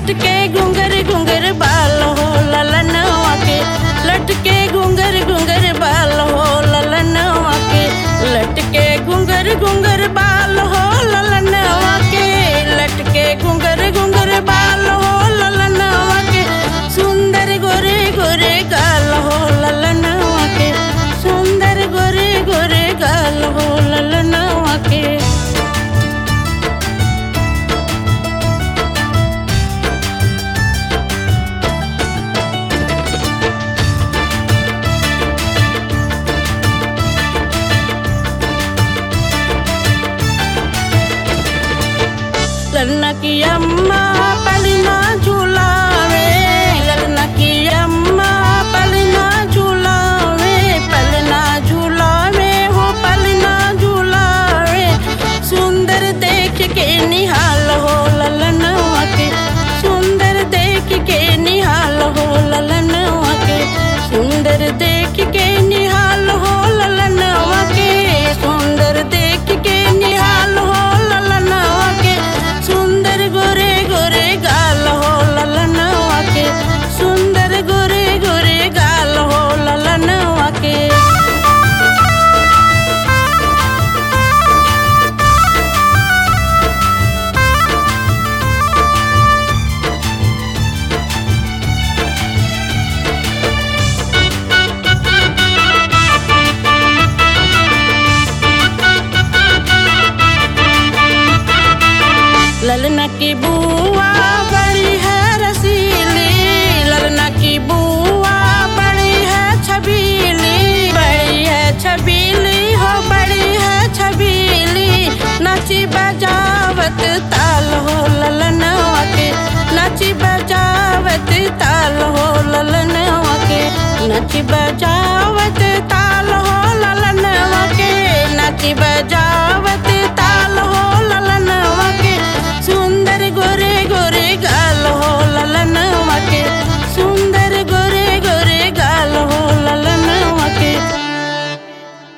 लटके घुंगर घुंगर बाल हो ललनवा के लटके घुंगर घुंगर बाल हो ललनवा के लटके घुंगर घुंगर बाल हो ललनवा के लटके घुंगर घुंगर बाल हो ललनवा के सुंदर गोरे गोरे गाल हो ललनवा के सुंदर गोरे गोरे गाल हो ललनवा के ललना की अम्मा पलना झूलावे ललना की अम्मा पलना झूलावे पलना झूलावे हो पलना झूलावे सुंदर देख के निहाल हो ललनवा के सुंदर देख के निहाल हो ललनवा के सुंदर देख के निहाल हो ललनवा के सुंदर देख के निहाल हो ललनवा के सुंदर गोरे गोरे गाल हो ललनवा के सुंदर गोरे गोरे गाल हो ललनवा के ललना की बुआ बड़ी है रसीली ललना की बुआ बड़ी है छबीली बड़ी है छबीली हो बड़ी है छबीली नची बजावत